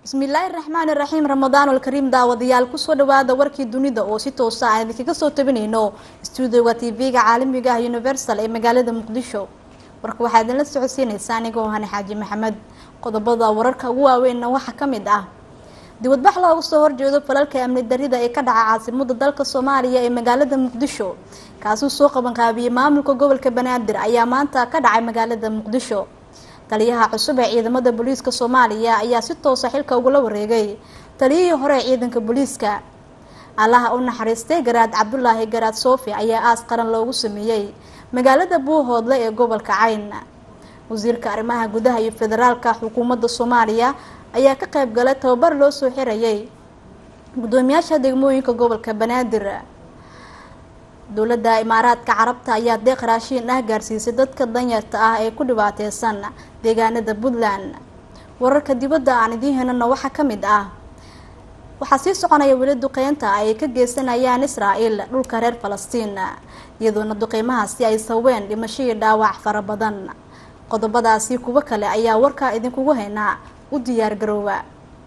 bismillaahi raxmaani raxiim ramadaanul kariim daawadayaal kusoo dhawaada warkii dunida oo si toosa aan idinkaga soo tabinayno stuudioga tv-ga caalamiga ah universal ee magaalada muqdisho warka waxaa idinla socodsiinaysa anigoo hane xaaji maxamed qodobada wararka ugu waaweynna waxaa ka mid ah dibadbax looga soo horjeedo falalka amni darida ee ka dhaca caasimada dalka soomaaliya ee magaalada muqdisho kaasuu soo qabanqaabiyey maamulka gobolka banaadir ayaa maanta ka dhacay magaalada muqdisho taliyaha cusub ee ciidamada booliiska soomaaliya ayaa si toosa xilka ugula wareegay taliyihii hore ee ciidanka booliiska allaha u naxariistay garaad cabdulaahi garaad soofi ayaa aas qaran loogu sameeyey magaalada buuhoodle ee gobolka cayn wasiirka arrimaha gudaha iyo federaalka xukuumadda soomaaliya ayaa ka qayb galay tababar loo soo xirayay guddoomiyaasha degmooyinka gobolka banaadir dowladda imaaraadka carabta ayaa deeq raashiin ah gaarsiisay dadka danyarta ah ee ku dhibaateysan deegaanada puntland wararka dibadda aan idiin helana waxaa ka mid ah waxaa sii soconaya weli duqeynta ay ka geysanayaan israel dhulka reer falastiin iyadoona duqeymahaasi ay saween dhimasho iyo dhaawac fara badan qodobadaasi kuwo kale ayaa warkaa idinkugu haynaa u diyaar garoowa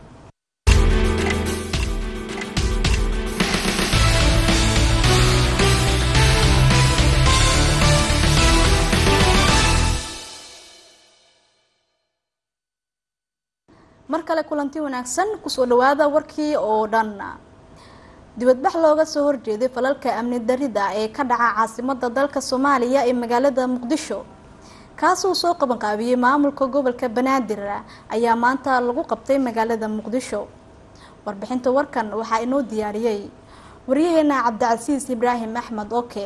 mar kale kulanti wanaagsan kusoo dhawaada warkii oo dhan dibadbax looga soo horjeeday falalka amni darida ee ka dhaca caasimada dalka soomaaliya ee magaalada muqdisho kaasuu soo qabanqaabiyey maamulka gobolka banaadir ayaa maanta lagu qabtay magaalada muqdisho warbixinta warkan waxaa inoo diyaariyey waryaheena cabdicasiis ibraahim axmed oke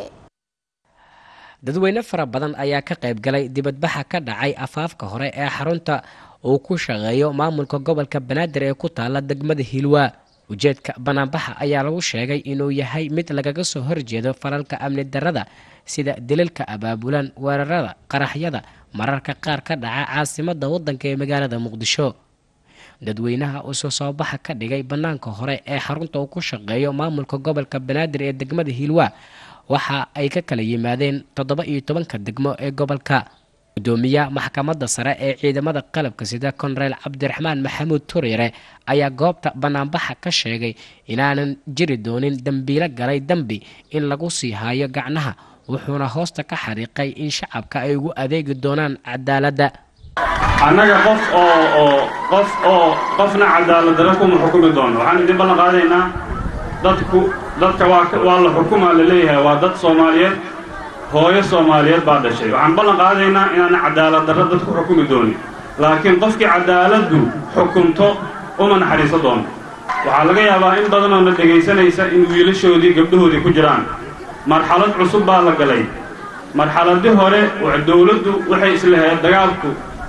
dadweyne fara badan ayaa ka qayb galay dibadbaxa ka dhacay afaafka hore ee xarunta uu ku shaqeeyo maamulka gobolka banaadir ee ku taala degmada hiilwaa ujeedka banaanbaxa ayaa lagu sheegay inuu yahay mid lagaga soo horjeedo falalka amni darada sida dililka abaabulan weerarada qaraxyada mararka qaar ka dhaca caasimada wadanka ee magaalada muqdisho dadweynaha uu soo soobaxa ka dhigay banaanka hore ee xarunta uu ku shaqeeyo maamulka gobolka banaadir ee degmada hiilwaa waxa ay ka kala yimaadeen toddoba iyo tobanka degmo ee gobolka gudoomiyaha maxkamadda sare ee ciidamada qalabka sida konareel cabdiraxmaan maxamuud turyare ayaa goobta banaanbaxa ka sheegay inaanan jiri doonin dembiilo galay dembi in lagu sii haayo gacnaha wuxuuna hoosta ka xariiqay in shacabka ay ugu adeegi doonaan cadaaladda annaga qof oo oo qof oo qofna cadaaladdarra kuma xukumi doono waxaan idin ballan qaadaynaa dadku dadka waa waa la xukumaa la leeyahay waa dad soomaaliyeed hooyo soomaaliyeed baa dhashay waxaan ballan qaadaynaa inaana cadaalad darra dad ku xukumi doonin laakiin qofkii cadaaladdu xukunto uma naxariiso doono waxaa laga yaabaa in badanoo na dhegaysanaysa in wiilashoodii gabdhahoodii ku jiraan marxalad cusub baa la galay marxaladii hore dowladdu waxay islahayd dagaalku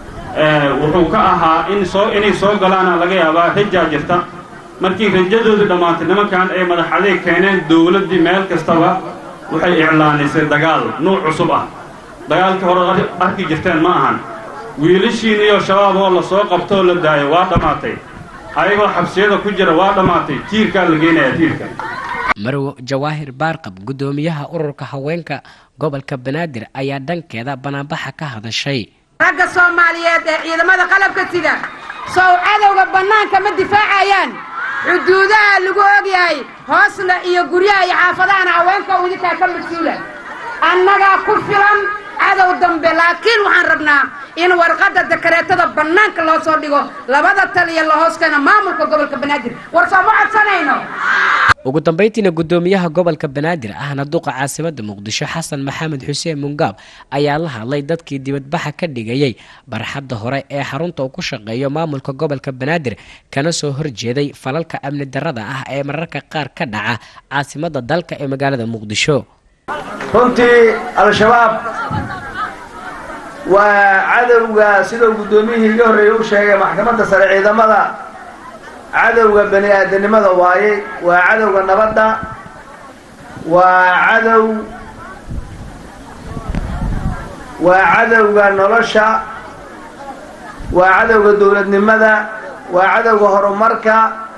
wuxuu ka ahaa in soo inay soo galaana laga yaabaa rajaa jirta markii rajadoodu dhammaantay nimankan ay madax adeeg keeneen dowladdii meel kastaba waxay iclaanisay dagaal nuuc cusub ah dagaalkii hore arki jirteen ma ahan wiilashiin iyo shabaab oo la soo qabtoo la daayo waa dhammaatay ayagoo xabsiyada ku jira waa dhammaatay tiirkaa la geenayaa tiirka marwo jawaahir baarqab guddoomiyaha ururka haweenka gobolka banaadir ayaa dhankeeda banaanbaxa ka hadashay ragga soomaaliyeed ee ciidamada qalabka sida sow cadowga bannaanka ma difaacayaan xuduudaha lagu ogyahay hoosna iyo guryaha iyo xaafadahana haweenka u idinkaa ka mas-uula annagaa ku filan cadow dambe laakiin waxaan rabnaa in warqadda dakareetada bannaanka loo soo dhigo labada taliya la hooskana maamulka gobolka banaadir war sooma codsanayno ugu dambeyntiina guddoomiyaha gobolka banaadir ahna duqa caasimada muqdisho xasan maxamed xuseen mungaab ayaa la hadlay dadkii dibadbaxa ka dhigayay barxadda hore ee xarunta uu ku shaqeeyo maamulka gobolka banaadir kana soo horjeeday falalka amni darada ah ee mararka qaar ka dhaca caasimada dalka ee magaalada muqdisho runtii al-shabaab waa cadowga sidau guddoomiyihii iga horreeyey u sheegay maxkamadda sare ciidamada cadowga bani aadanimada waaye waa cadowga nabadda waa cadow waa cadowga nolosha waa cadowga dowladnimada waa cadowga horumarka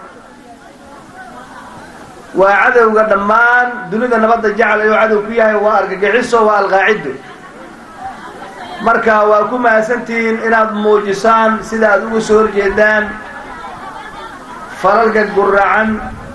waa cadowga dhammaan dunida nabadda jecel ayuu cadow ku yahay waa argagixiso waa alqaacido marka waa ku mahadsantihiin inaad muujisaan sida aad uga soo horjeedaan falalka guracan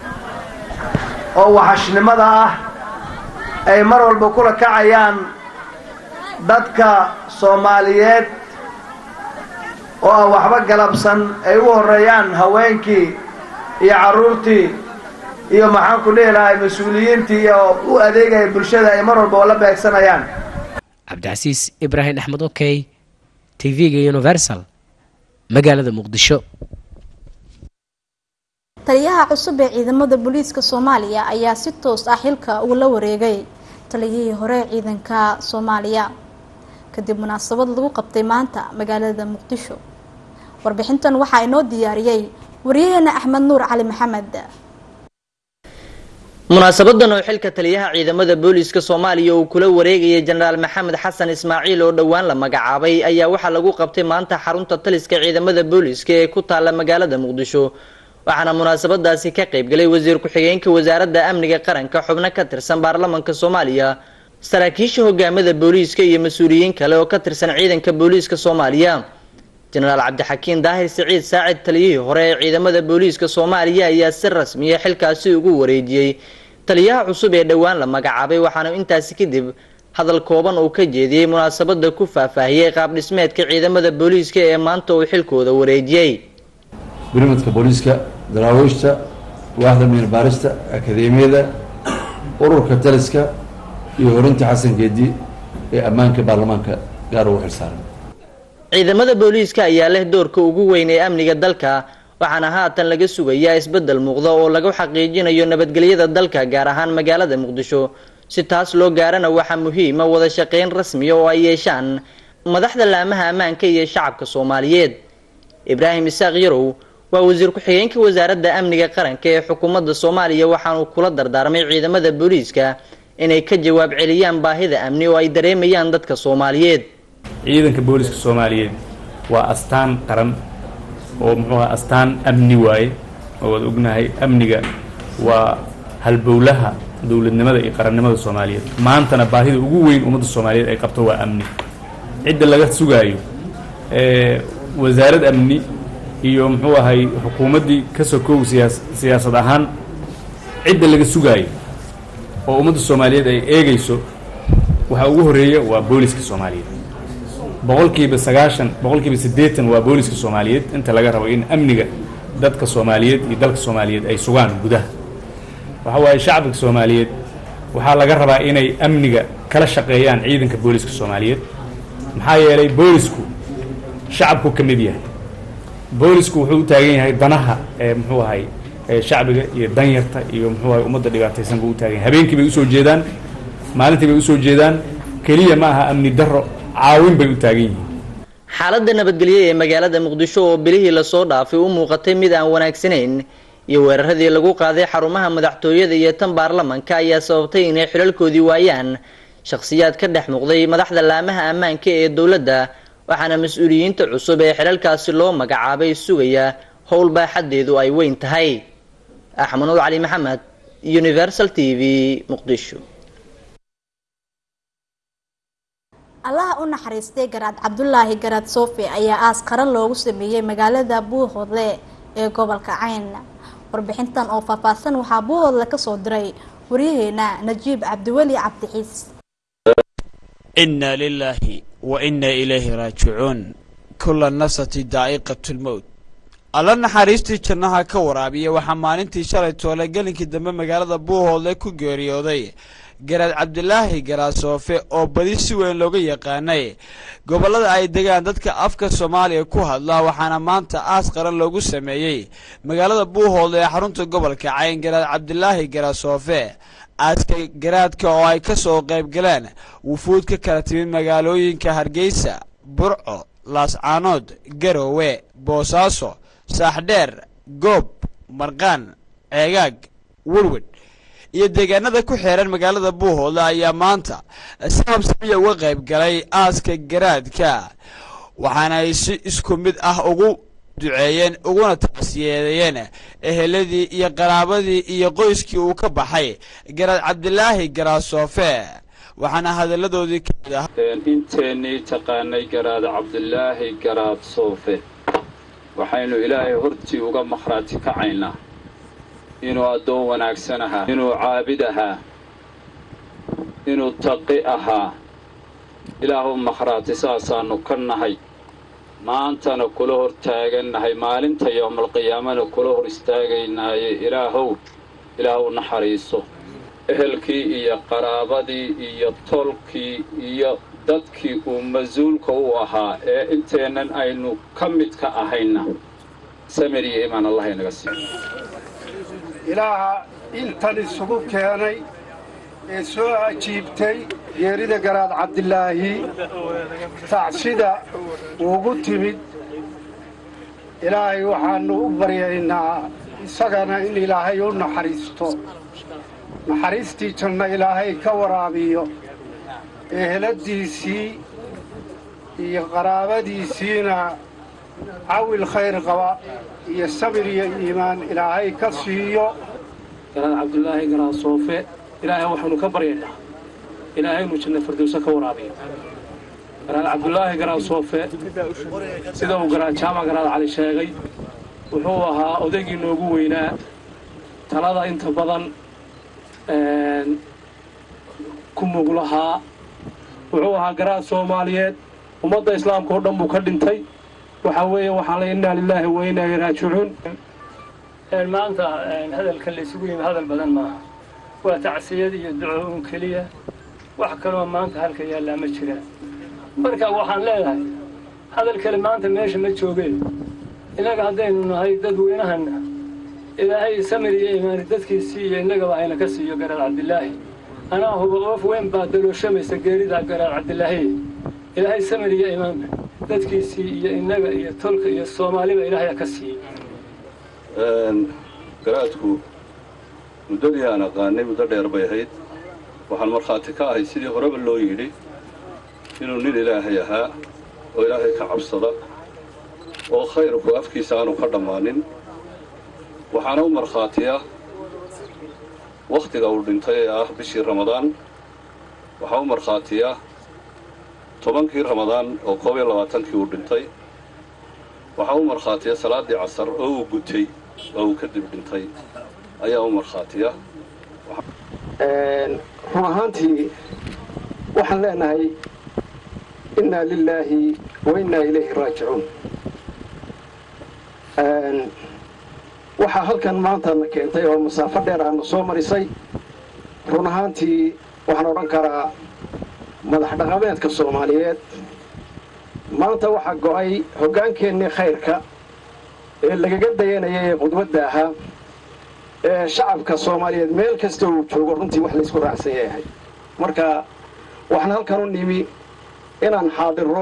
oo waxashnimada ah ay mar walba kula kacayaan dadka soomaaliyeed oo aan waxba galabsan ay u horreeyaan haweenkii iyo carruurtii iyo maxaan ku dhihi lahay mas-uuliyiintii oo u adeegaya bulshada ay mar walba oo la beegsanayaan cabdicasiis ibraahim axmed okey t v-ga universal magaalada muqdisho taliyaha cusub ee ciidamada booliiska soomaaliya ayaa si toos ah xilka uu la wareegay taliyihii hore ciidanka soomaaliya kadib munaasabad lagu qabtay maanta magaalada muqdisho warbixintan waxaa inoo diyaariyey wariyaheena axmed nuur cali maxamed munaasabadan oo xilka taliyaha ciidamada booliiska soomaaliya uu kula wareegayay jenaraal maxamed xasan ismaaciil oo dhowaan la magacaabay ayaa waxaa lagu qabtay maanta xarunta taliska ciidamada booliiska ee ku taala magaalada muqdisho waxaana munaasabadaasi ka qaybgalay wasiir ku-xigeenka wasaaradda amniga qaranka xubno ka tirsan baarlamanka soomaaliya saraakiisha hogaamada booliiska iyo mas-uuliyiin kale oo ka tirsan ciidanka booliiska soomaaliya jenaraal cabdixakiin daahir siciid saacid taliyihii hore ee ciidamada booliiska soomaaliya ayaa si rasmiya xilkaasi ugu wareejiyey taliyaha cusub ee dhowaan la magacaabay waxaana intaasi kadib hadal kooban uu ka jeediyey munaasabada ku faahfaahiyey qaab dhismeedka ciidamada booliiska ee maanta uu xilkooda wareejiyey gurmadka booliiska daraawiishta waaxda miirbaarista akadeemiyada ururka taliska iyo horinta xasan geedi ee ammaanka baarlamaanka gaar ugu xilsaaran ciidamada booliiska ayaa leh doorka ugu weyn ee amniga dalka waxaana haatan laga sugayaa isbeddel muuqda oo lagu xaqiijinayo nabadgelyada dalka gaar ahaan magaalada muqdisho si taas loo gaarana waxaa muhiima wada shaqeyn rasmiya oo ay yeeshaan madaxda laamaha ammaanka iyo shacabka soomaaliyeed ibraahim isaaq yarow waa wasiir ku-xigeenka wasaaradda amniga qaranka ee xukuumadda soomaaliya waxaanuu kula dardaarmay ciidamada booliiska inay ka jawaab celiyaan baahida amni oo ay dareemayaan dadka soomaaliyeed ciidanka booliska soomaaliyeed waa astaan qaran oo muxuu aha astaan amni waaye oo waad ognahay amniga waa halbowlaha dowladnimada iyo qarannimada soomaaliyeed maantana baahida ugu weyn ummadda soomaaliyeed ay qabto waa amni cidda laga sugaayo wasaarad amni iyo muxuu ahay xukuumaddii ka sokow siyaas siyaasad ahaan cidda laga sugaayo oo ummadda soomaaliyeed ay eegayso waxaa ugu horreeya waa booliska soomaaliyeed boqolkiiba sagaashan boqolkiiba siddeetan waa booliska soomaaliyeed inta laga rabo in amniga dadka soomaaliyeed iyo dalka soomaaliyeed ay sugaan gudaha waxa waaye shacabka soomaaliyeed waxaa laga rabaa inay amniga kala shaqeeyaan ciidanka booliska soomaaliyeed maxaa yeelay boolisku shacabku ka mid yahay boolisku wuxuu u taagan yahay danaha ee muxuu ahay shacbiga iyo danyarta iyo muxuu ahay ummadda dhibaataysan buu u taagan yahay habeenkii bay usoo jeedaan maalintii bay usoo jeedaan keliya ma aha amni darro caawin bay u taagan yihiin xaaladda nabadgelyo ee magaalada muqdisho oo bilihii lasoo dhaafay u muuqatay mid aan wanaagsanayn iyo weeraradii lagu qaaday xarumaha madaxtooyada iyo tan baarlamanka ayaa sababtay inay xilalkoodii waayaan shakhsiyaad ka dhex muuqday madaxda laamaha ammaanka ee dowladda waxaana mas-uuliyiinta cusub ee xilalkaasi loo magacaabay sugaya howl baaxaddeedu ay weyn tahay axmed nuur cali maxamed universal t v muqdisho allaha u naxariistay garaad cabdulaahi garaad soofi ayaa aas qaran loogu sameeyey magaalada buuhoodle ee gobolka cayn warbixintan oo faahfaahsan waxaa buuhoodle kasoo diray waryaheena najiib cabdiweli cabdixiis inna lilaahi wa inna ilayhi raajicuun kulla nafsati daa'iqatu lmowt alla naxariistii jannaha ka waraabiya waxaa maalintii shalay toole gelinkii dambe magaalada buuhoodle ku geeriyooday garaad cabdilaahi garaasoofe oo badi si weyn looga yaqaanay gobollada ay degaan dadka afka soomaaliya ku hadla waxaana maanta aas qaran loogu sameeyey magaalada buuhoodle ee xarunta gobolka cayn garaad cabdilaahi garaasoofe aaska garaadka oo ay ka soo qayb galeen wufuud ka kala timid magaalooyinka hargeysa burco laascaanood garowe boosaaso saaxdheer goob marqaan ceegaag werwed iyo deegaanada ku xeeran magaalada buuhoodle ayaa maanta si habsamiya uga qayb galay aaska garaadka waxaana ay si isku mid ah ugu duceeyeen uguna taasiyeedayeen eheladii iyo qaraabadii iyo qoyskii uu ka baxay garaad cabdilaahi garaasoofe waxaana hadalladoodii ka mid ah inteennii taqaanay garaad cabdilaahi garaad soofe waxaynu ilaahay hortii uga makhraati kacaynaa inuu addoon wanaagsan ahaa inuu caabid ahaa inuu taqi ahaa ilaahu makhraati saasaannu ka nahay maantana kula hor taagannahay maalinta yowmalqiyaamana kula hor istaagaynaaye ilaahow ilaahu naxariiso ehelkii iyo qaraabadii iyo tolkii iyo dadkii uu mas-uulka u ahaa ee inteennan aynu ka midka ahayna samir iyo imaan allah inaga siiyo ilaaha intan isugu keenay ee soo ajiibtay geerida garaad cabdilaahi tacsida ugu timid ilaahay waxaannu u baryaynaa isagana in ilaahay u naxariisto naxariistii janna ilaahay ka waraabiyo eheladiisii iyo qaraabadiisiina cawil khayr qaba iyo sabir iyo iimaan ilaahay ka siiyo garaad cabdulaahi garaad soofe ilaahay waxaanu ka baryaynaa ilaahay inuu janna firdowsa ka waraabiyo garaad cabdulaahi garaad soofe sida uu garaad jaamac garaad cali sheegay wuxuu ahaa odaygii noogu weynaa talada inta badan ku mug lahaa wuxuu ahaa garaad soomaaliyeed ummadda islaamka oo dhan buu ka dhintay waxaa weeye waxaan ley innaa lilaahi wa innaa ilaihi raajicuun maanta hadalka la isugu yimi hadal badan maaha waa tacsiyad iyo duco un keliya wax kaloo maanta halka yaallaa ma jiraan marka waxaan leedahay hadal kale maanta meesha ma joogeen innaga haddaynu nahay dadweynahanna ilaahay samir iyo imaani dadkiisii iyo innagaba ayna ka siiyo garaad cabdilaahi anaa huba oof weyn baa dalooshamaysa geeridaa garaad cabdilaahi ilaahay samir iyo imaan dadkiisii iyo innaga iyo tolka iyo soomaaliba ilaahaya ka siiyey garaadku muddadii aan aqaanay muddo dheer bay ahayd waxaan markhaati ka ahay sidii horeba loo yidhi inuu nin ilaahay ahaa oo ilaahay ka cabsada oo khayrku afkiisa aanu ka dhammaanin waxaana u markhaatiya wakhtiga uu dhintay ee ah bishii ramadaan waxaa u markhaatiya tobankii ramadaan oo koob iyo labaatankii uu dhintay waxaa u markhaatiya salaaddii casar oo uu gutay oo uu kadib dhintay ayaa u markhaatiya run ahaantii waxaan leenahay innaa lilaahi wa innaa ilayhi raajicuun waxaa halkan maanta na keentay oo masaafo dheer aana soo marisay run ahaantii waxaan odhan karaa madax dhaqameedka soomaaliyeed maanta waxaa go'ay hoggaankeennii khayrka ee lagaga dayanaya ee qudwadda ahaa ee shacabka soomaaliyeed meel kasta uu joogo runtii wax laysku raacsan yahay marka waxaan halkan u nimi inaan xaadirro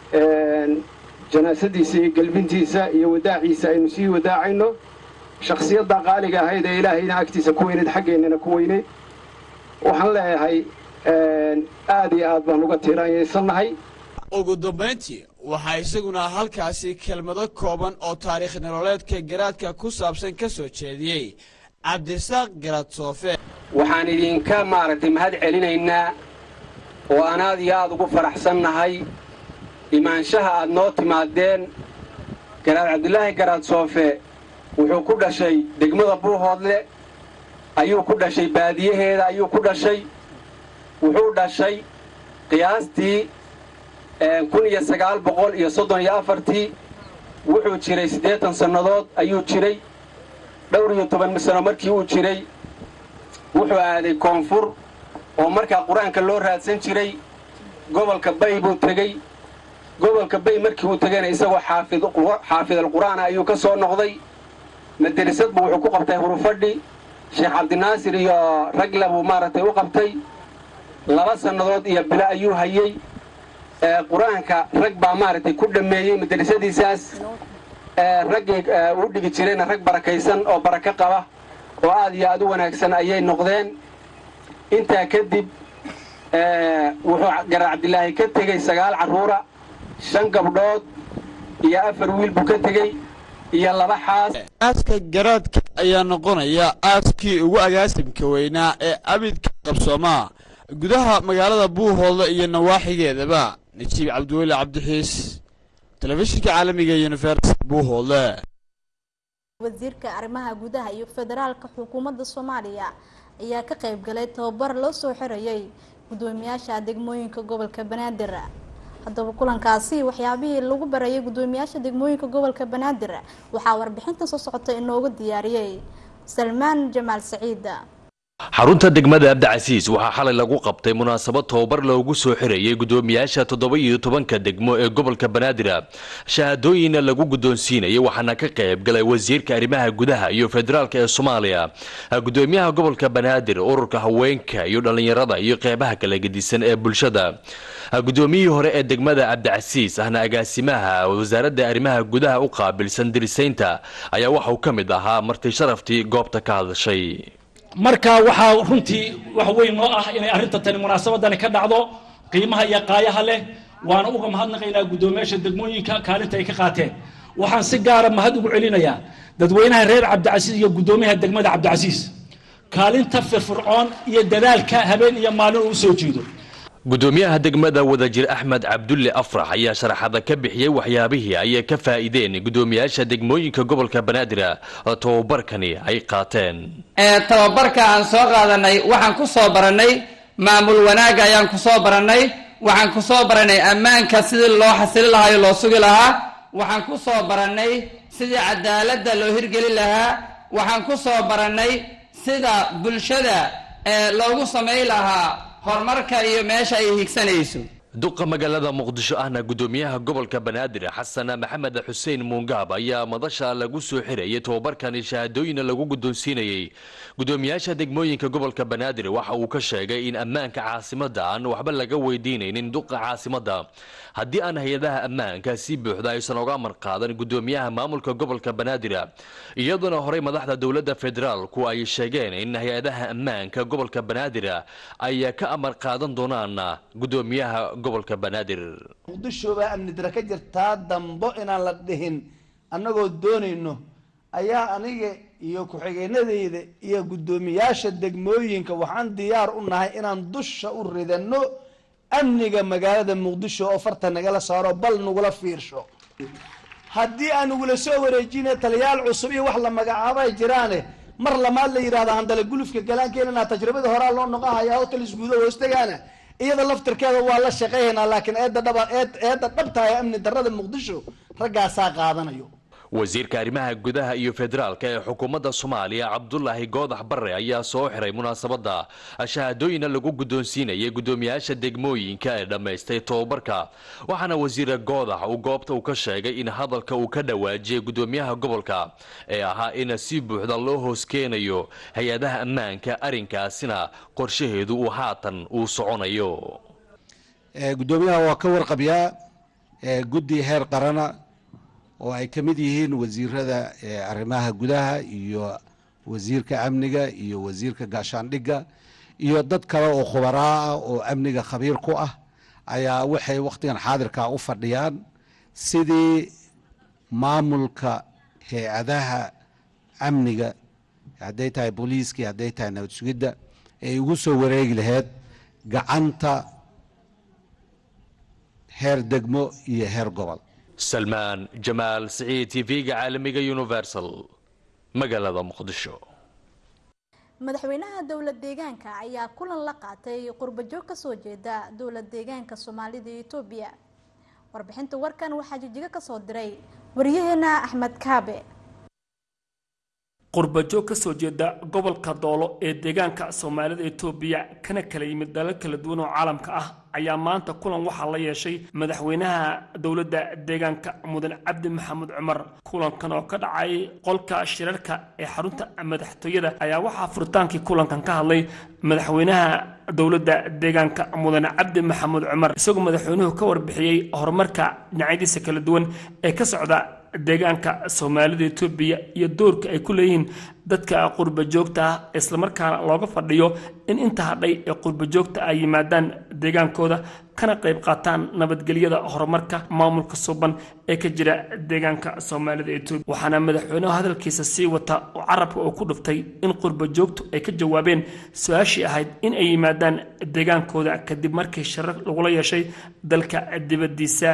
janaasadiisa iyo gelbintiisa iyo wadaaciisa aynu sii wadaacayno shakhsiyadda qaaliga ahayd ee ilaahayna agtiisa ku weynayd xaggeennana ku weynayd waxaan leeyahay aad iyo aad baan uga tiiraanyaysannahay ugu dambayntii waxaa isaguna halkaasi kelmado kooban oo taariikh nololeedka garaadka ku saabsan ka soo jeediyey cabdisaaq garaad soofe waxaan idinka maaragtay mahad celinaynaa oo aan aad iyo aad ugu faraxsannahay imaanshaha aad noo timaadeen garaad cabdulaahi garaad soofe wuxuu ku dhashay degmada buuhoodle ayuu ku dhashay baadiyaheeda ayuu ku dhashay wuxuu dhashay qiyaastii kun iyo sagaal boqol iyo soddon iyo afartii wuxuu jiray siddeetan sannadood ayuu jiray dhowr iyo toban sano markii uu jiray wuxuu aaday koonfur oo markaa qur-aanka loo raadsan jiray gobolka bay buu tegey gobolka bay markii uu tegayna isagoo xaafidalqur'aana ayuu ka soo noqday madarisadbu wuxuu ku qabtay hurufadhi sheekh cabdinaasir iyo ragla buu maaragtay u qabtay laba sannadood iyo bilo ayuu hayey qur-aanka rag baa maaragtay ku dhammeeyey madrasadiisaas raggii uu dhigi jirayna rag barakaysan oo barako qaba oo aad iyo aad u wanaagsan ayay noqdeen intaa kadib wuxuu garaad cabdilaahi ka tegey sagaal carruura shan gabdhood iyo afar wiil buu ka tegey iyo laba xaas aaska garaadka ayaa noqonaya aaskii ugu agaasimka weynaa ee abidka qabsoomaa gudaha magaalada buuhoodle iyo nawaaxigeedaba najiib cabdiweli cabdixiis telefishinka caalamiga universal buuhoodle wasiirka arrimaha gudaha iyo federaalka xukuumadda soomaaliya ayaa ka qayb galay tababar loo soo xirayay gudoomiyaasha degmooyinka gobolka banaadir haddaba kulankaasi waxyaabihii lagu barayay gudoomiyaasha degmooyinka gobolka banaadir waxaa warbixintan soo socota inoogu diyaariyey salmaan jamaal saciid xarunta degmada abdicasiis waxaa xalay lagu qabtay munaasabad tababar loogu soo xirayay gudoomiyaasha toddoba iyo tobanka degmo ee gobolka banaadir shahaadooyinna lagu guddoonsiinayay waxaana ka qayb galay wasiirka arrimaha gudaha iyo federaalka ee soomaaliya gudoomiyaha gobolka banaadir ururka haweenka iyo dhallinyarada iyo qeybaha kala gedisan ee bulshada gudoomiyihii hore ee degmada cabdicasiis ahna agaasimaha wasaaradda arrimaha gudaha u qaabilsan dirisaynta ayaa waxauu ka mid ahaa marti sharaftii goobta ka hadashay marka waxaa runtii wax weyn noo ah inay arrinta tani munaasabadani ka dhacdo qiimaha iyo qaayaha leh waana uga mahadnaqaynaa guddoomiyaasha degmooyinka kaalinta ay ka qaateen waxaan si gaara mahad ugu celinayaa dadweynaha reer cabdicasiis iyo guddoomiyaha degmada cabdicasiis kaalinta firfircoon iyo dadaalka habeen iyo maalin uu usoo jeedo gudoomiyaha degmada wadajir axmed cabdulle afrax ayaa sharaxada ka bixiyey waxyaabihii ay ka faa'iideen gudoomiyaasha degmooyinka gobolka banaadir oo tababarkani ay qaateen tababarka aan soo qaadanay waxaan ku soo barannay maamul wanaagga ayaan ku soo barannay waxaan ku soo barannay ammaanka sidii loo xasili lahaa iyo loo sugi lahaa waxaan ku soo barannay sidii cadaaladda loo hirgeli lahaa waxaan ku soo barannay sida bulshada loogu samay lahaa horumarka iyo meesha ay higsanayso duqa magaalada muqdisho ahna gudoomiyaha gobolka banaadir xasan maxamed xuseen muungaab ayaa madasha lagu soo xirayay tababarkani shahaadooyina lagu guddoonsiinayay gudoomiyaasha degmooyinka gobolka banaadir waxa uu ka sheegay in ammaanka caasimadda aan waxba laga weydiinaynin duqa caasimadda haddii aan hay-adaha ammaanka si buuxda aysan oga amar qaadan gudoomiyaha maamulka gobolka banaadir iyadoona horey madaxda dowladda federaalku ay sheegeen in hay-adaha ammaanka gobolka banaadir ay ka amar qaadan doonaan gudoomiyaha gobolka banaadir muqdisho baa amni dara ka jirtaa dambo inaan la dhihin annagoo doonayno ayaa aniga iyo ku-xigeenadeyda iyo guddoomiyaasha degmooyinka waxaan diyaar u nahay inaan dusha u ridano amniga magaalada muqdisho oo farta nagala saaro bal nagula fiirsho haddii aan nagula soo wareejina taliyaal cusub iyo wax la magacaabay jiraane mar lamaad la yidhahda handale gulufka galaankeenana tajribada horaa loo noqohaya oo talis guudo hoostegaana iyada laftirkeeda waa la shaqeynaynaa laakiin eedda dhaba eedda dhabta ee amni darrada muqdisho raggaasaa qaadanayo wasiirka arrimaha gudaha iyo federaalka ee xukuumadda soomaaliya cabdulaahi goodax barre ayaa soo xiray munaasabadda shahaadooyina lagu guddoonsiinayay guddoomiyaasha degmooyinka ee dhammaystay tobabarka waxaana wasiira goodax uu goobta uu ka sheegay in hadalka uu ka dhawaajiyay guddoomiyaha gobolka ee ahaa in si buuxda loo hoos keenayo hay-adaha ammaanka arrinkaasina qorshaheedu uu haatan uu soconayo guddoomiyaha waa ka warqabyaa guddi heer qarana oo ay ka mid yihiin wasiirada arrimaha gudaha iyo wasiirka amniga iyo wasiirka gaashaandhigga iyo dad kale oo khubaraa ah oo amniga khabiir ku ah ayaa waxay wakhtigan xaadirka u fadhiyaan sidii maamulka hay-adaha amniga hadday tahay booliiskii hadday tahay nabad sugidda ay ugu soo wareegi lahayd gacanta heer degmo iyo heer gobol salmaan jamaal siciid tv-ga caalamiga universal magaalada muqdisho madaxweynaha dowlad deegaanka ayaa kulan la qaatay qurbajoog kasoo jeeda dowlad deegaanka soomaalida iyo etoobiya warbixinta warkan waxaa jijigo kasoo diray waryaheena axmed kaabe qurbajoog ka soo jeeda gobolka doolo ee deegaanka soomaalida etoobiya kana kala yimid dalal kala duwan oo caalamka ah ayaa maanta kulan waxaa la yeeshay madaxweynaha dowladda deegaanka mudan cabdi maxamuud cumar kulankan oo ka dhacay qolka shirarka ee xarunta madaxtooyada ayaa waxaa furitaankii kulankan ka hadlay madaxweynaha dowladda deegaanka mudan cabdi maxamuud cumar isagoo madaxweynuhu ka warbixiyey horumarka dhinacyadiisa kala duwan ee ka socda deegaanka soomaalida etoobiya iyo doorka ay ku leeyihiin dadka qurba joogta ah islamarkaana looga fadhiyo in inta hadhay ee qurba joogta ay yimaadaan deegaankooda kana qayb qaataan nabadgelyada horumarka maamulka suban ee ka jira deegaanka soomaalida etoobiya waxaana madaxweynuhu hadalkiisa sii wata oo carabka uu ku dhuftay in qurba joogtu ay ka jawaabeen su-aashii ahayd in ay yimaadaan deegaankooda kadib markii sharar lagula yeeshay dalka dibadiisa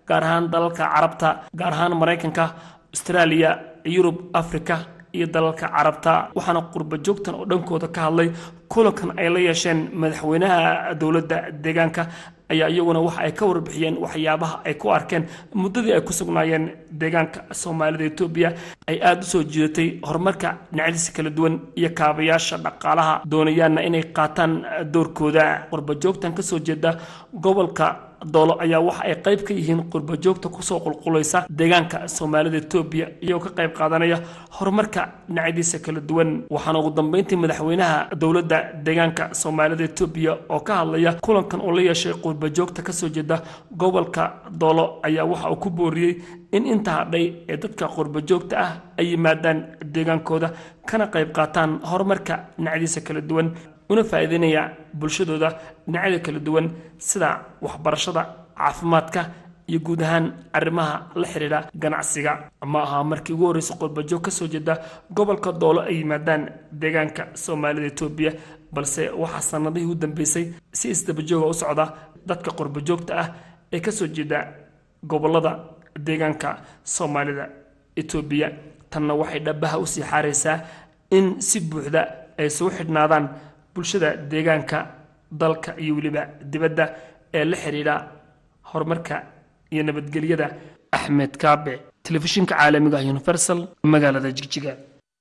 gaar ahaan dalalka carabta gaar ahaan maraykanka austraaliya yurub africa iyo dalalka carabta waxaana qurba joogtan oo dhankooda ka hadlay kulankan ay la yeesheen madaxweynaha dowladda deegaanka ayaa iyaguna waxa ay ka warbixiyeen waxyaabaha ay ku arkeen muddadii ay ku sugnaayeen deegaanka soomaalida etoobiya ay aada u soo jiidatay horumarka dhinacyadiisa kala duwan iyo kaabayaasha dhaqaalaha doonayaanna inay qaataan doorkooda qurba joogtan kasoo jeeda gobolka doolo ayaa waxa ay qayb ka yihiin qurba joogta kusoo qulqulaysa deegaanka soomaalida etoobiya iyagoo ka qayb qaadanaya horumarka dhinacyadiisa kala duwan waxaana ugu dambeyntii madaxweynaha dowladda deegaanka soomaalida etoobiya oo ka hadlaya kulankan uu la yeeshay qurba joogta kasoo jeeda gobolka doolo ayaa waxa uu ku booriyey in inta hadhay ee dadka qurba joogta ah ay yimaadaan deegaankooda kana qayb qaataan horumarka dhinacyadiisa kala duwan una faa'iideynaya bulshadooda dhinacyada kala duwan sida waxbarashada caafimaadka iyo guud ahaan arrimaha la xidhiidha ganacsiga ma aha markii ugu horreysay qurbajoog ka soo jeeda gobolka doolo ay yimaadaan deegaanka soomaalida etoobiya balse waxaa sanadihii u dambeysay si isdabajooga u socda dadka qurbajoogta ah ee kasoo jeeda gobolada deegaanka soomaalida etoobiya tanna waxay dhabaha usii xaaraysaa in si buuxda ay isugu xidhnaadaan bulshada deegaanka dalka iyo weliba dibadda ee la xidhiidha horumarka iyo nabadgelyada axmed kaabe telefishinka caalamiga universal magaalada jigjiga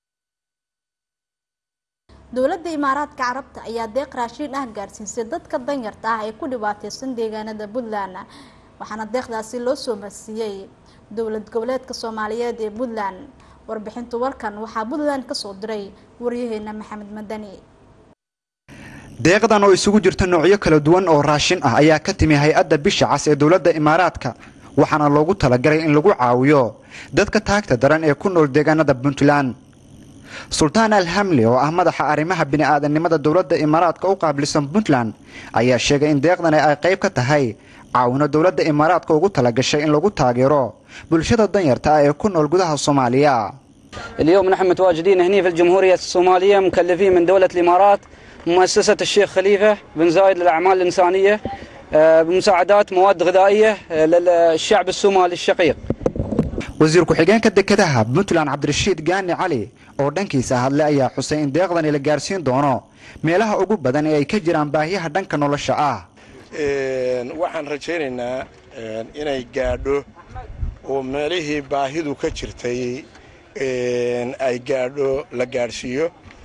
dowladda imaaraadka carabta ayaa deeq raashiin ah gaarsiisay dadka danyarta ah ee ku dhibaateysan deegaanada puntland waxaana deeqdaasi loo soo marsiiyey dowlad goboleedka soomaaliyeed ee puntland warbixinta warkan waxaa puntland kasoo diray waryaheena maxamed madani deeqdan oo isugu jirta noocyo kala duwan oo raashin ah ayaa ka timi hay-adda bisha cas ee dowladda imaaraadka waxaana loogu talagalay in lagu caawiyo dadka taagta daran ee ku nool deegaanada puntland sultaan alhamli oo ah madaxa arrimaha bini'aadanimada dowladda imaaraadka u qaabilsan puntland ayaa sheegay in deeqdani ay qayb ka tahay caawino dowladda imaaraadka ugu talagashay in lagu taageero bulshada danyarta ah ee ku nool gudaha soomaaliya اليوم نحن متواجدين هنا في الجمهورية الصومالية مكلفين من دولة الإمارات مؤسسة الشيخ خليفة بن زايد للأعمال الإنسانية آه، بمساعدات مواد غذائية آه، للشعب الصومالي الشقيق wasiir ku-xigeenka dekedaha puntland cabdirashiid gaani cali oo dhankiisa hadle ayaa xusay in deeqdani la gaarsiin doono meelaha ugu badan ee ay ka jiraan baahiyaha dhanka nolosha ah waxaan rajaynaynaa inay gaadho oo meelihii baahidu ka jirtay ay gaadho la gaadhsiiyo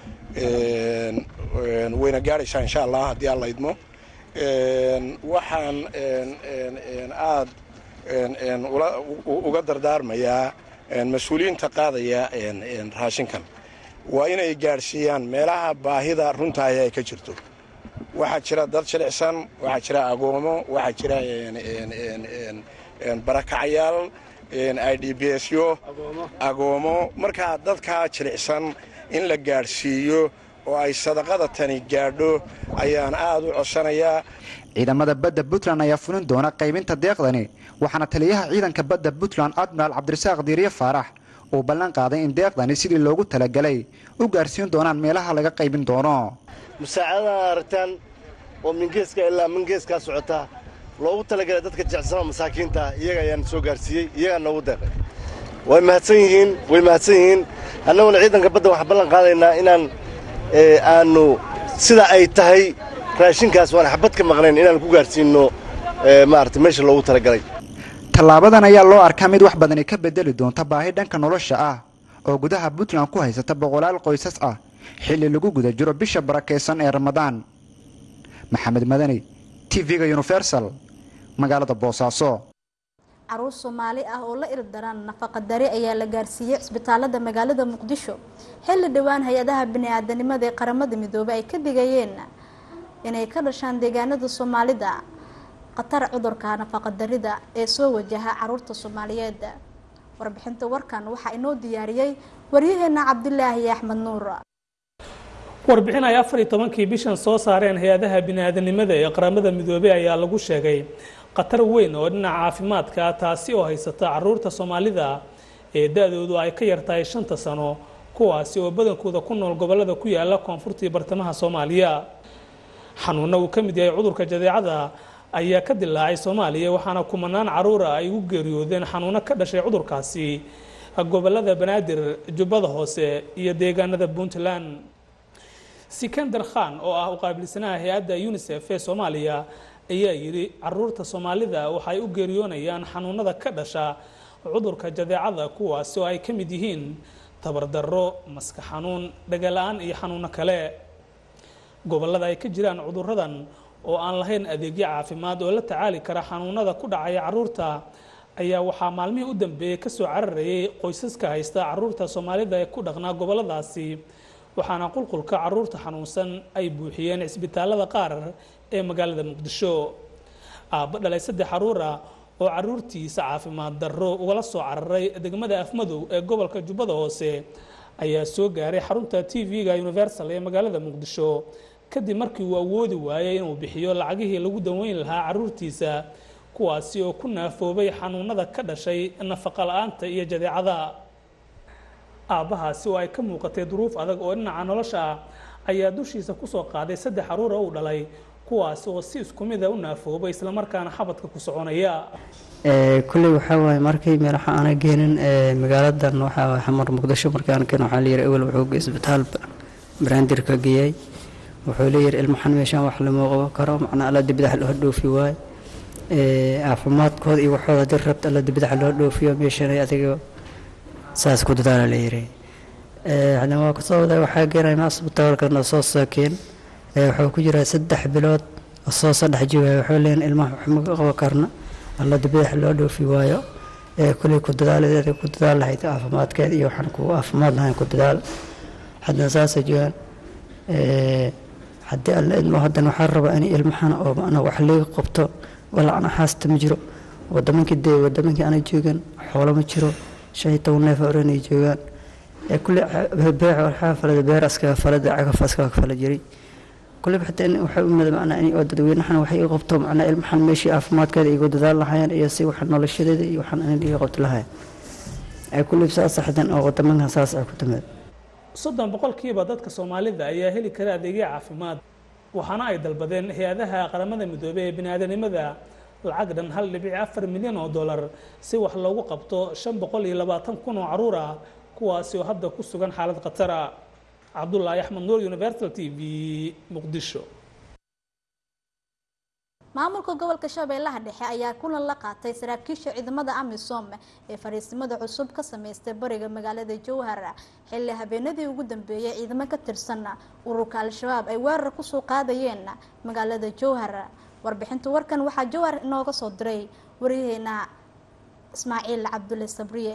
wayna gaadhaysaa insha allah haddii alla idmo waxaan aad uga dardaarmayaa mas-uuliyiinta qaadaya raashinkan waa inay gaadhsiiyaan meelaha baahida runtaahi ay ka jirto waxaa jira dad jilicsan waxaa jira agoomo waxaa jira barakacyaal i d b s yo agoomo markaa dadkaa jilicsan in la gaadhsiiyo oo ay sadaqada tani gaadho ayaan aad u codsanayaa ciidamada badda puntland ayaa fulin doona qaybinta deeqdani waxaana taliyaha ciidanka badda puntland admiraal cabdirasaaq diiriye faarax uu ballan qaaday in deeqdani sidii loogu talagalay u gaarsiin doonaan meelaha laga qaybin doono musaacadadan aragtaan oo mingeeska ilaa mingeeskaa socota loogu talagalay dadka jecsanoo masaakiinta iyaga ayaan soo gaarsiiyey iyagaa noogu deeqay way mahadsan yihiin way mahadsan yihiin annaguna ciidanka badda waxaan ballan qaadaynaa inaan aanu sida ay tahay raashinkaas waan xabad ka maqnayn inaan ku gaarsiinno maarata meesha loogu talagalay tallaabadan ayaa loo arkaa mid wax badani ka bedeli doonta baahi dhanka nolosha ah oo gudaha puntland ku haysata boqolaal qoysas ah xilli lagu guda jiro bisha barakaysan ee ramadaan maxamed madani tv-ga universal magaalada boosaaso caruur soomaali ah oo la ildaran nafaqadari ayaa la gaarsiiyey cisbitaalada magaalada muqdisho xilli dhowaan hay-adaha bini-aadanimada ee qaramada midoobay ay ka digayeen inay ka dhashaan deegaanada soomaalida khatar cudurka nafaqadarida ee soo wajaha caruurta soomaaliyeed warbixinta warkan waxaa inoo diyaariyey waryaheena cabdilaahi axmed nuur warbixin ay afar iyo tobankii bishan soo saareen hay-adaha bini-aadanimada ee qaramada midoobey ayaa lagu sheegay khatar weyn oo dhinaca caafimaadka ah taasi oo haysata caruurta soomaalida ee da-doodu ay ka yartahay shanta sano kuwaasi oo badankooda ku nool gobolada ku yaala koonfurta iyo bartamaha soomaaliya xanuuna uu ka mid yahay cudurka jadeecada ayaa ka dilaacay soomaaliya waxaana kumanaan caruura ay ugu geeriyoodeen xanuuno ka dhashay cudurkaasi gobolada banaadir jubbada hoose iyo deegaanada puntland sikandar khan oo ah u qaabilsanaha hay-adda unisef ee soomaaliya ayaa yidhi caruurta soomaalida waxay u geeriyoonayaan xanuunada ka dhasha cudurka jadeecada kuwaasi oo ay ka mid yihiin tabardarro maska xanuun dhaga-la-aan iyo xanuuno kale gobolada ay ka jiraan cuduradan oo aan lahayn adeegyo caafimaad oo la tacaali kara xanuunada ku dhacaya caruurta ayaa waxaa maalmihii u dambeeyey kasoo cararayay qoysaska haysta caruurta soomaalida ee ku dhaqnaa goboladaasi waxaana qulqulka caruurta xanuunsan ay buuxiyeen cisbitaalada qaar ee magaalada muqdisho aabba dhalay saddex caruura oo caruurtiisa caafimaad darro ugala soo cararay degmada afmadow ee gobolka jubbada hoose ayaa soo gaaray xarunta t v-ga universal ee magaalada muqdisho kadib markii uu awoodi waayay inuu bixiyo lacagihii lagu daweyn lahaa caruurtiisa kuwaasi oo ku naafoobay xanuunada ka dhashay nafaqa la-aanta iyo jadeecada aabbahaasi oo ay ka muuqatay duruuf adag oo dhinaca nolosha ah ayaa dushiisa kusoo qaaday saddex caruura uu dhalay kuwaas oo si isku mid a u naafoobay islamarkaana xabadka ku soconaya kulley waxaa waaye markii meelaha aana geenin magaaladan waxaa waaye xamar muqdisho markii aan keen waxaa layidhi ewel wuxuu isbitaal brandirka geeyay wuxuu leeyahay ilmaxan meeshaan wax lama qaban karo macnaa alla dibadax loo dhoofi waaye caafimaadkooda iyo waxooda haddii rabta alla dibadax loo dhoofiyo meeshanay adiga saas ku dadaala layidhi hadna waa kasoo waday waxaa geenayna asbitaalkana soo saakeen wuxuu ku jiraa saddex bilood soo saddex jiwaaya wuxuu leeyahay ilmaha wax ma qaban karna alla dibadax loo dhoofi waayo kuley ku dadaaladeeda ku dadaal lahayd caafimaadkeeda iyo waxaan ku caafimaad lahayn ku dadaal haddana saasay joogaan haddii alla idmo haddana waxaa rabaa in ilmahan oo macnaa wax liiga qabto walacna haasta ma jiro wadamankii dee wadamankii ana joogan xoolo ma jiro shan iyo toban neef oran ay joogaan kulle beec waxaa falada beer askaga falada cagaf askaga fala jiray kulle xataa in waxay u mid macnaa in oo dadweynahan waxay iga qabto macnaa ilmahan meeshii caafimaadkeeda igu dadaal lahaayeen iyo si waxa noloshadeeda iyo waxaan in iga qabto lahayn ay kulle saas saxdan oo wadamankan saas ay ku timaad soddon boqolkiiba dadka soomaalida ayaa heli kara adeegyo caafimaad waxaana ay dalbadeen hay-adaha qaramada midoobey ee biniaadanimada lacag dhan hal dhibici afar milyan oo dollar si wax loogu qabto shan boqol iyo labaatan kun oo caruur ah kuwaasi oo hadda ku sugan xaalad khatara cabdulaahi axmed nuur universal t v muqdisho maamulka gobolka shabeellaha dhexe ayaa kulan la qaatay saraakiisha ciidamada amisom ee fariisimada cusub ka sameystay bariga magaalada jowhar xilli habeenadii ugu dambeeyay ciidamo ka tirsan ururka al-shabaab ay weerar kusoo qaadayeen magaalada jowhar warbixinta warkan waxaa jowhar inooga soo diray waryaheena ismaaciil cabdulle sabriye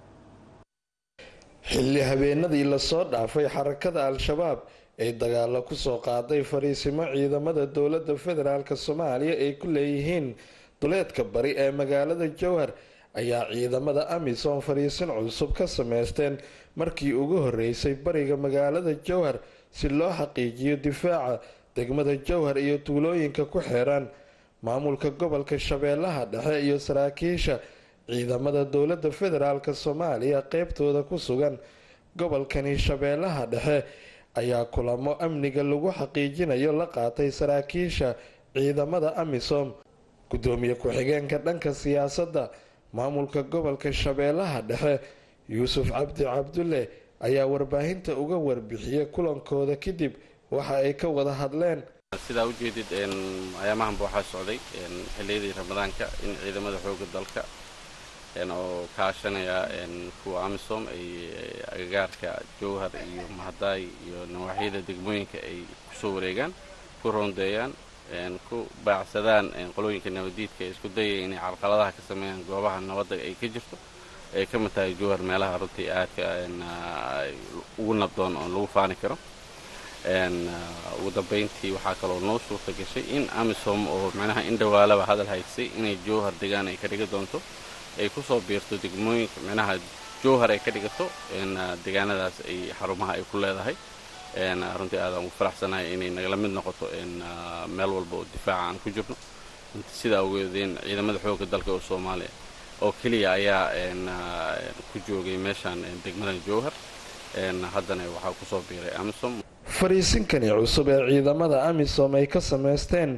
xilli habeenadii lasoo dhaafay xarakada al-shabaab ay dagaalo kusoo qaaday fariisimo ciidamada dowladda federaalk soomaaliya ay ku leeyihiin duleedka bari ee magaalada jowhar ayaa ciidamada amisom fariisin cusub ka sameysteen markii ugu horeysay bariga magaalada jowhar si loo xaqiijiyo difaaca degmada jowhar iyo tuulooyinka ku xeeran maamulka gobolka shabeellaha dhexe iyo saraakiisha ciidamada dowladda federaalk soomaaliya qeybtooda ku sugan gobolkani shabeellaha dhexe ayaa kulamo amniga lagu xaqiijinayo la qaatay saraakiisha ciidamada amisom gudoomiye ku-xigeenka dhanka siyaasadda maamulka gobolka shabeellaha dhexe yuusuf cabdi cabdulle ayaa warbaahinta uga warbixiyay kulankooda kadib waxa ay ka wada hadleen sidaa ujeedid ayaamahanba waxaa socday xilliyadii ramadaanka in ciidamada xooga dalka oo kaashanaya kuwa amisom ay agagaarka jowhar iyo mahadaay iyo nawaaxyada degmooyinka ay kusoo wareegaan ku roondeeyaan ku baacsadaan qolooyinka nabadiidka ee isku dayaya inay carqaladaha ka sameeyaan goobaha nabadda ay ka jirto ay ka mid tahay jowhar meelaha runtii aadka ugu nabdoon oon lagu faani karo ugu dambayntii waxaa kaloo noo suurta gashay in amisom oo macnaha in dhawaalaba hadal haysay inay jowhar degaan ay ka dhigi doonto ay kusoo biirto degmooyinka micnaha jowhar ay ka dhigato deegaanadaas ay xarumaha ay ku leedahay runtii aadaan ugu faraxsanahay inay nagala mid noqoto meel walba oo difaaca aan ku jirno sidaa ogeedeen ciidamada xoogga dalka oo soomaaliya oo keliya ayaa ku joogay meeshaan degmada jowhar haddana waxaa kusoo biiray amisom fariisinkani cusub ee ciidamada amisom ay ka sameysteen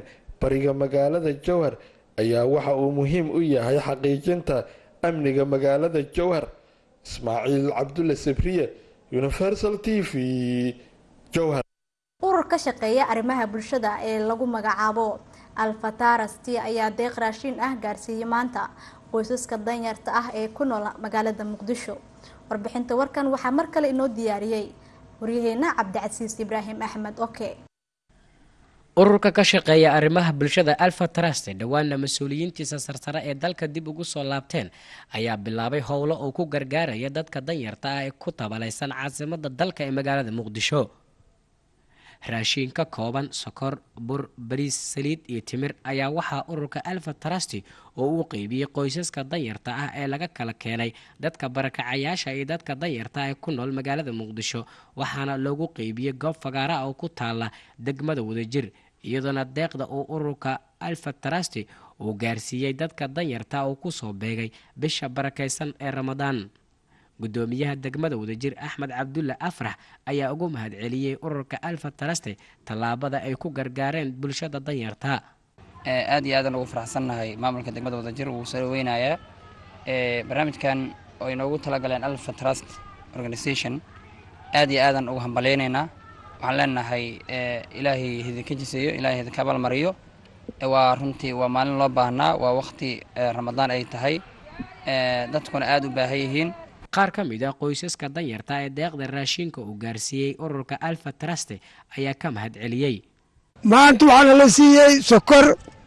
bariga magaalada jowhar ayaa waxa uu muhiim u yahay xaqiijinta amniga magaalada jowhar ismaaciil cabdulle sabriye universal t v jowhar urur ka shaqeeya arrimaha bulshada ee lagu magacaabo alfatarasti ayaa deeq raashiin ah gaarsiiyey maanta qoysaska danyarta ah ee ku nool magaalada muqdisho warbixinta warkan waxaa mar kale inoo diyaariyey waryaheena cabdicasiis ibraahim axmed oke ururka ka shaqeeya arrimaha bulshada alfa trust dhowaana mas-uuliyiintiisa sarsare ee dalka dib ugu soo laabteen ayaa bilaabay howlo uu ku gargaaraya dadka danyarta ah ee ku tabalaysan caasimada dalka ee magaalada muqdisho raashiin ka kooban sokor bur bariis saliid iyo timir ayaa waxaa ururka alfa trust oo uu qeybiyey qoysaska danyarta ah ee laga kala keenay dadka barakacayaasha iyo dadka danyarta ee ku nool magaalada muqdisho waxaana loogu qeybiyey goob fagaara oo ku taala degmada wadajir iyadoona deeqda uu ururka alfa trust uu gaarsiiyey dadka danyarta uu kusoo beegay bisha barakaysan ee ramadaan gudoomiyaha degmada wadajir axmed cabdulle afrax ayaa ugu mahadceliyey ururka alfa taraste tallaabada ay ku gargaareen bulshada danyarta aad iyo aadan ugu faraxsannahay maamulka degmada wadajir wuu soo dhaweynayaa barnaamijkan oo inoogu talagaleen alfa trust organization aad iyo aadan ugu hambalyaynaynaa waxaan leenahay ilaahay idinka jiseeyo ilaahay idinka abaalmariyo waa runtii waa maalin loo baahnaa waa waqti ramadaan ay tahay dadkuna aada u baahan yihiin qaar ka mid ah qoysaska danyarta ee deeqda raashinka uu gaarsiiyey ururka alfa traste ayaa ka mahad celiyey maanta waxaana la siiyey sokor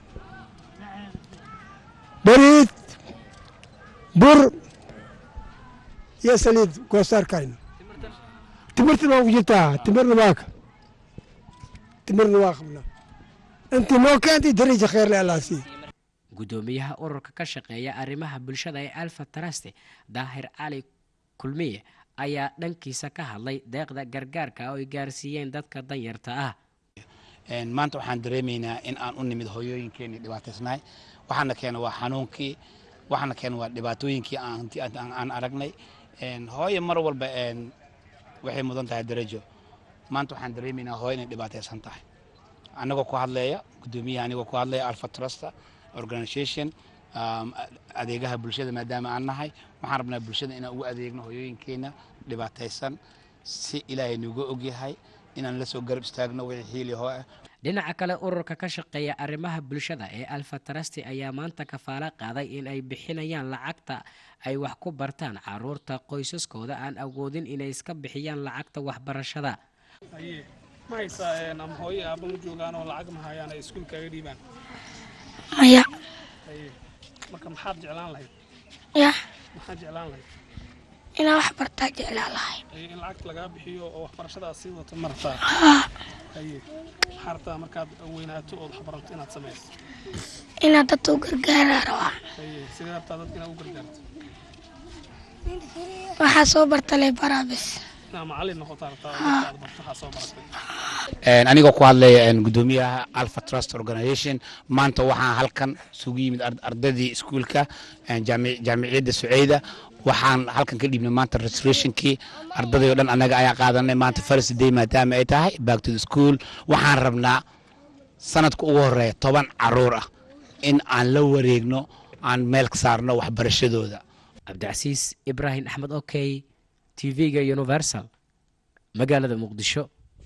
bariid bur iyo saliid goosaarkayna timirtana waa ku jirtaa timirna waaka timirna waa qabna intii noo keentay daraja kheerle allaa siiye gudoomiyaha ururka ka shaqeeya arrimaha bulshada ee alfa traste daahir cali kulmiye ayaa dhankiisa ka hadlay deeqda gargaarka oo ay gaarsiiyeen dadka danyarta ah maanta waxaan dareemaynaa in aan u nimid hooyooyinkeenii dhibaataysnahay waxaana keena waa xanuunkii waxaana keena waa dhibaatooyinkii aan aragnay hooye mar walba waxay mudan tahay darajo maanta waxaan dareemaynaa hooyo inay dhibaataysan tahay anagoo ku hadleeya gudoomiyaha anigoo ku hadlaya alfa trusta organization adeegaha bulshada maadaama aan nahay waxaan rabnaa bulshada inaan ugu adeegno hooyooyinkeena dhibaataysan si ilaahay nuuga ogyahay inaan la soo garab istaagno wixii hiili hoo ah dhinaca kale ururka ka shaqeeya arrimaha bulshada ee alfa trasti ayaa maanta kafaalo qaaday in ay bixinayaan lacagta ay wax ku bartaan caruurta qoysaskooda aan awoodin inay iska bixiyaan lacagta waxbarashada ma haysaa ama hooyo aabba ma joogaan oo lacag ma hayaan ay iskuulkaaga dhiibaan maya marka maxaad jeclaan lahayd ya maxaad jeclaan lahayd inaan wax bartaa jeclaan lahay in lacagta lagaa bixiyo oo waxbarashada aad sii wato ma rabtaa haye maxaa rabtaa markaad weynaato ood waxbarato inaad samayso inaad dadka u gargaaraa rabaa haye sidee rabtaa dadka inaad u gargaarto waxaa soo barta lay baraa bis inaad macallin noqotaa rabtaa oo dadka aad barto waxaa soo baratay anigoo ku hadlaya gudoomiyaha alpha trust organization maanta waxaan halkan isugu yimid ardaydii iskuulka jaamiciyadda suceyda waxaan halkan ka dhiibnay maanta restorationkii ardaday oo dhan annaga ayaa qaadanay maanta first day maadaama ay tahay back to the school waxaan rabnaa sanadka ugu horeeya toban caruur ah in aan la wareegno aan meel ka saarno waxbarashadooda cabdicasiis ibraahim axmed okey tv-ga universal magaalada muqdisho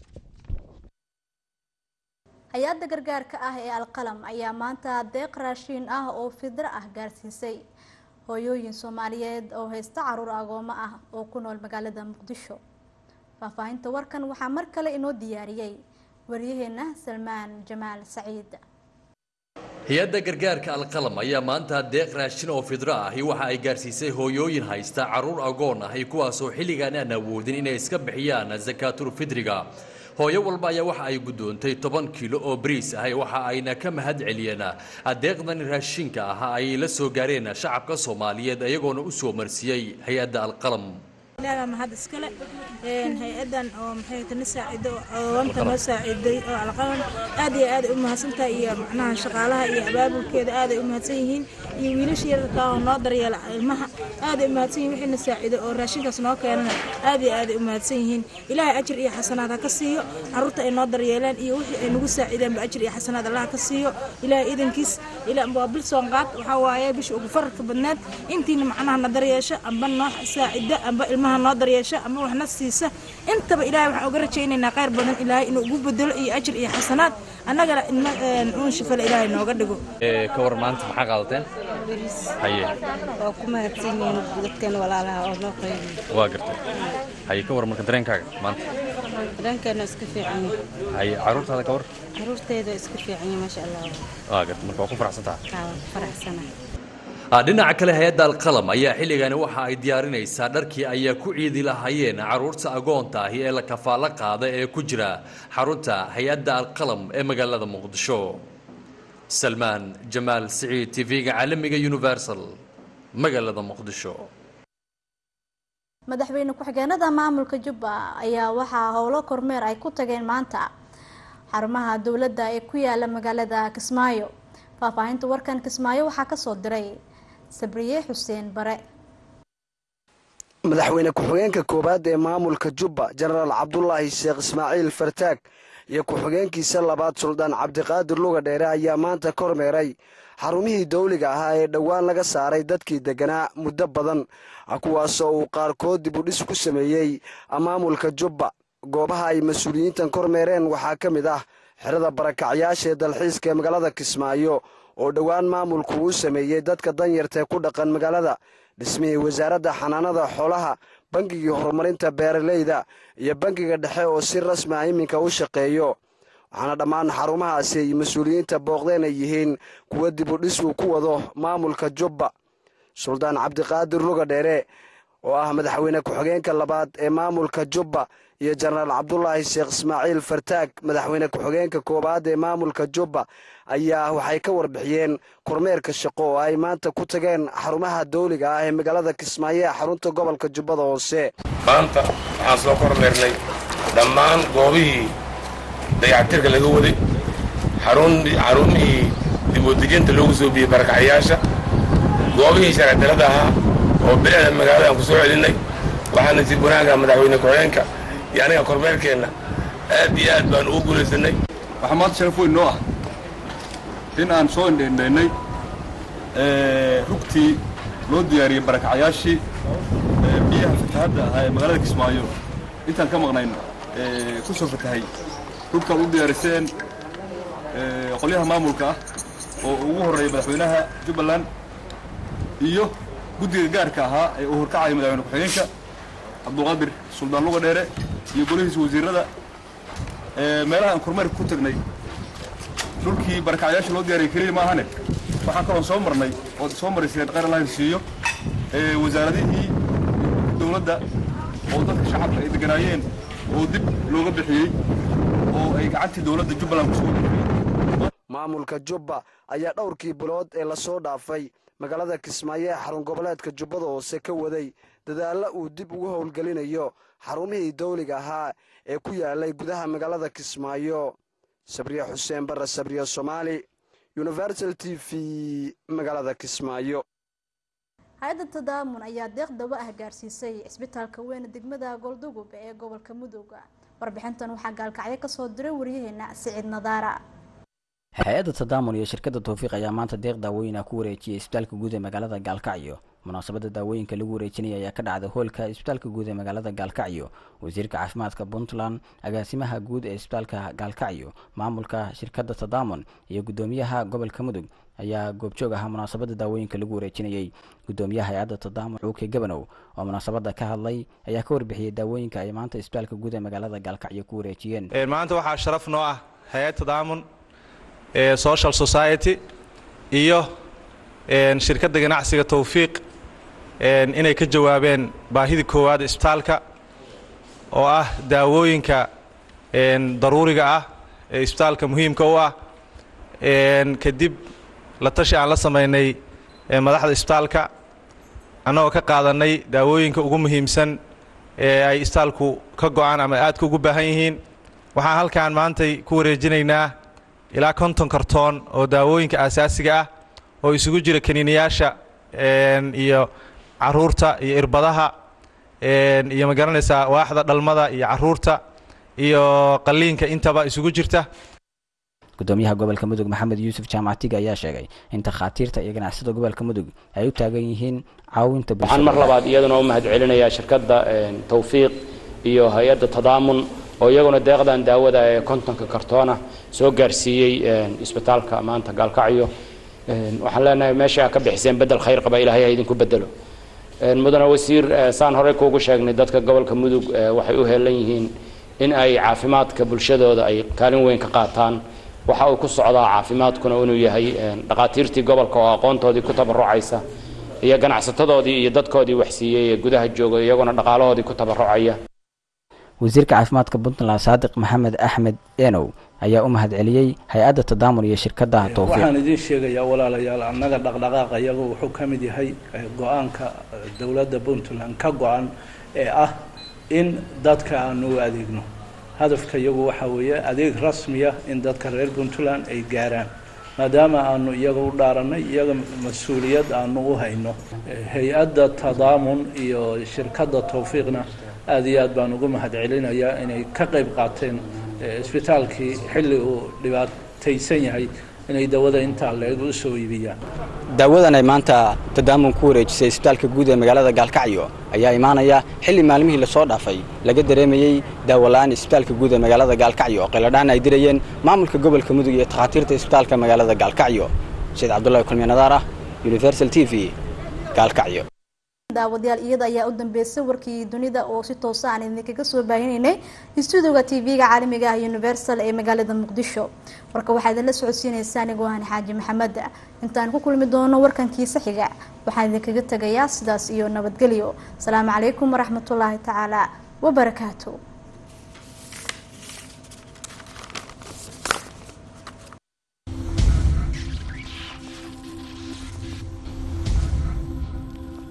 hay-adda gargaarka ah ee alqalam ayaa maanta deeq raashiin ah oo fidro ah gaarsiisay hooyooyin soomaaliyeed oo haysta caruur agoomo ah oo ku nool magaalada muqdisho faahfaahinta warkan waxaa mar kale inoo diyaariyey waryaheena salmaan jamaal saciid hay-adda gargaarka alqalam ayaa maanta deeq raashin oo fidro ahi waxa ay gaarsiisay hooyooyin haysta caruur agoon ahi kuwaasoo xilligan aan awoodin inay iska bixiyaan sakaatul fidriga hooyo walba ayaa waxa ay guddoontay toban kiilo oo bariis ahay waxa ayna ka mahad celiyeen adeeqdan raashinka ah ay la soo gaareen shacabka soomaaliyeed iyagoona u soo marsiiyey hay-adda alqalam ilaaha mahad iskale hay-adan oo maxay tani saacido oomta noo saaciday oo alqalan aad iyo aad ay u mahadsantahay iyo macnaha shaqaalaha iyo abaabulkeeda aad ay u mahadsan yihiin iyo wiilasha yararka oo noo daryeela ilmaha aad ay u mahadsan yihiin wixii na saacido oo raashinkaas noo keenana aad iyo aad ay u mahadsan yihiin ilaahay ajir iyo xasanaad ha ka siiyo carruurta ay noo daryeeleen iyo wixii ay nagu saacideenba ajir iyo xasanaad allah ha ka siiyo ilaahay idankiis waa bil soonqaad waxaa waaye bisha ugu fararka badneed intiina macnaha na daryeesha amba noo saacida amba ilmaha noo daryeesha amba waxna siisa intaba ilaahay waxaan uga rajaynaynaa khayr badan ilaahay inuu ugu bedelo iyo ajir iyo xasanaad annagana ilma uun shifale ilaahay nooga dhigo ka war maanta maxaa qaadateen haye waa ku mahadsan yihiin dadkan walaalaha oo noo qaybiy waa gartay haye ka war marka dareenkaaga maanta dareenkeena iska fiican yahay haye carruurtaada ka war carruurteeda iska fiican yahay maasha allah waa gartay marka waa ku faraxsan tahay haa waa ku faraxsanahay dhinaca kale hay-adda alqalam ayaa xilligani waxa ay diyaarinaysaa dharkii ayaa ku ciidi lahaayeen carruurta agoonta ahi ee la kafaalo qaada ee ku jira xarunta hay-adda alqalam ee magaalada muqdisho salmaan jamaal siciid tv-ga caalamiga universal magaalada muqdisho madaxweyne ku-xigeenada maamulka jubba ayaa waxaa howlo kormeer ay ku tageen maanta xarumaha dowladda ee ku yaala magaalada kismaayo faahfaahinta warkan kismaayo waxaa kasoo diray sabriye xuseen bare madaxweyne ku-xigeenka koowaad ee maamulka jubba jenaraal cabdulaahi sheekh ismaaciil fartaag iyo ku-xigeenkiisa labaad suldaan cabdiqaadir luga dheere ayaa maanta kormeeray xarumihii dawliga ahaa ee dhowaan laga saaray dadkii degganaa muddo badan kuwaasoo uu qaarkood dib u dhis ku sameeyey maamulka jubba goobaha ay mas-uuliyiintan kormeereen waxaa ka mid ah xerada barakacyaasha ee dalxiiska ee magaalada kismaayo oo dhowaan maamulku uu sameeyey dadka danyartae ku dhaqan magaalada dhismihii wasaaradda xanaanada xoolaha bangigii horumarinta beeraleyda iyo bangiga dhexe oo si rasmi ah iminka u shaqeeyo waxaana dhammaan xarumahaasi ay mas-uuliyiinta booqdeen ay yihiin kuwa dib u dhis uu ku wado maamulka jubba suldaan cabdiqaadir luga dheere oo ah madaxweyne ku-xigeenka labaad ee maamulka jubba iyo jenaraal cabdulaahi sheekh ismaaciil fartaag madaxweyne ku-xigeenka koowaad ee maamulka jubba ayaa waxay ka warbixiyeen kormeerka shaqo oo ay maanta ku tageen xarumaha dawliga ah ee magaalada kismaayo ee xarunta gobolka jubbada hoose maanta waxaan soo kormeernay dhammaan goobihii dayactirka laga waday xarumihii dibudejinta loogu soo biyey barakacyaasha goobihii sharcidalada ahaa oo bilicda magaalada aan ku soo celinnay waxaana si wanaaga madaxweyne ku-xigeenka iyo aniga kormeerkeenna aad iyo aad baan ugu guulaysanay waxaa maanta sharaf weyn noo ah in aan soo indhaindhaynay rugtii loo diyaariyey barakacyaashii biyaha fatahadda ahaa ee magaalada kismaayo intaan ka maqnayn ku soo fatahay rugtaad u diyaariseen qolyaha maamulka ah oo ugu horreeya madaxweynaha jubbaland iyo guddiga gaarka ahaa ee uu horkacaya madaxweyne ku-xigeenka cabduqaadir suldaan luga dheere iyo golihiisa wasiirada meelaha aan kormeerka ku tagnay dhulkii barakacyaasha loo diyaariyay keliya ma ahane waxaan kaloon soo marnay ood soo marayseen qaranlahan siiyo wasaaradihii dowladda oo dadka shacabka ay deganaayeen oo dib looga bixiyey oo ay gacantii dowladda jubbaland kusoo maamulka jubba ayaa dhowrkii bilood ee lasoo dhaafay magaalada kismaayo ee xarun goboleedka jubbada hoose ka waday dadaalla uu dib ugu howlgelinayo xarumihii dawliga ahaa ee ku yaalay gudaha magaalada kismaayo sabriye xuseen barre sabriye soomaali universal t v magaalada kismaayo hay-adda tadaamun ayaa deeq dawo ah gaarsiisay cisbitaalka weyne degmada goldugub ee gobolka mudooga warbixintan waxaa gaalkacyo kasoo diray waryaheena siciid nadaara hay-adda tadaamun iyo shirkadda towfiiq ayaa maanta deeq daawooyin ah ku wareejiyey isbitaalka guud ee magaalada gaalkacyo munaasabadda daawooyinka lagu wareejinaya ayaa ka dhacday hoolka isbitaalka guud ee magaalada gaalkacyo wasiirka caafimaadka puntland agaasimaha guud ee isbitaalka gaalkacyo maamulka shirkadda tadaamun iyo guddoomiyaha gobolka mudug ayaa goobjoog ahaa munaasabadda daawooyinka lagu wareejinayey guddoomiyaha hay-adda tadaamun cuuke gabanow oo munaasabadda ka hadlay ayaa ka warbixiyey daawooyinka ay maanta isbitaalka guud ee magaalada gaalkacyo ku wareejiyeen maanta waxaa sharaf noo ah hay-ad tadaamun ee social society iyo shirkadda ganacsiga towfiiq inay ka jawaabeen baahidii koowaad isbitaalka oo ah daawooyinka daruuriga ah ee isbitaalka muhiimka u ah kadib la tashi aan la samaynay madaxda isbitaalka annagoo ka qaadanay daawooyinka ugu muhiimsan ee ay istaalku ka go-aan ama aadka ugu baahan yihiin waxaan halkan maantay ku wareejinaynaa ilaa konton kartoon oo daawooyinka aasaasiga ah oo isugu jira kaniiniyaasha iyo caruurta iyo irbadaha iyo ma garanaysaa waaxda dhalmada iyo caruurta iyo qalliinka intaba isugu jirta gudoomiyaha gobolka mudug maxamed yuusuf jaamacatiga ayaa sheegay in takhaatiirta iyo ganacsada gobolka mudug ay u taagan yihiin caawinta waxaan mar labaad iyaduna u mahad celinayaa shirkadda tawfiiq iyo hay-adda tadaamun oo iyaguna deeqdan daawada ee kontonka kartoona soo gaarsiiyey isbitaalka maanta gaalkacyo waxaan leenahay meesha ka bixiseen bedel khayr qaba ilaahay ha idinku bedelo mudane wasiir saan horey kuugu sheegnay dadka gobolka mudug waxay u heelan yihiin in ay caafimaadka bulshadooda ay kaalin weyn ka qaataan waxa uu ku socdaa caafimaadkuna inuu yahay dhaqaatiirtii gobolka oo aqoontoodii ku tabarucaysa iyo ganacsatadoodii iyo dadkoodii waxsiiyey ee gudaha jooga iyaguna dhaqaalahoodii ku tabarucaya wasiirka caafimaadka puntland saadiq maxamed axmed enow ayaa u mahad celiyey hay-adda tadaamun iyo shirkadaha towfiiq waxaan idiin sheegayaa walaalayaal annaga dhaqdhaqaaqa iyagu wuxuu ka mid yahay go-aanka dowladda puntland ka go-an ee ah in dadka aanu u adeegno hadafka iyagu waxaa weeye adeeg rasmiya in dadka reer puntland ay gaaraan maadaama aanu iyaga u dhaarannay iyaga mas-uuliyad aanu u hayno hay-adda tadaamun iyo shirkadda towfiiqna aada iyo aad baan ugu mahad celinayaa inay ka qayb qaateen isbitaalkii xilli uu dhibaataysan yahay inay dawada intaa leeg u soo iibiyaan daawadan ay maanta tadaamun ku wareejisay isbitaalka guud ee magaalada gaalkacyo ayaa imaanaya xilli maalmihii lasoo dhaafay laga dareemayey daawola-aan isbitaalka guud ee magaalada gaalkacyo qiladhaan ay dirayeen maamulka gobolka mudug iyo takhaatiirta isbitaalka magaalada gaalkacyo sayd cabdullahi kulmiye nadaar ah universal t v gaalkacyo daawadayaal iyada ayaa u dambeysay warkii dunida oo si toosa aan idinkaga soo baahinaynay stuudiga tv-ga caalamiga ah universal ee magaalada muqdisho warka waxaa idinla socodsiinaysa anigoo ahan xaaji maxamed intaan ku kulmi doono warkankiisa xiga waxaan idinkaga tegayaa sidaas iyo nabadgelyo asalaamu calaykum waraxmatullaahi tacaala wabarakaatu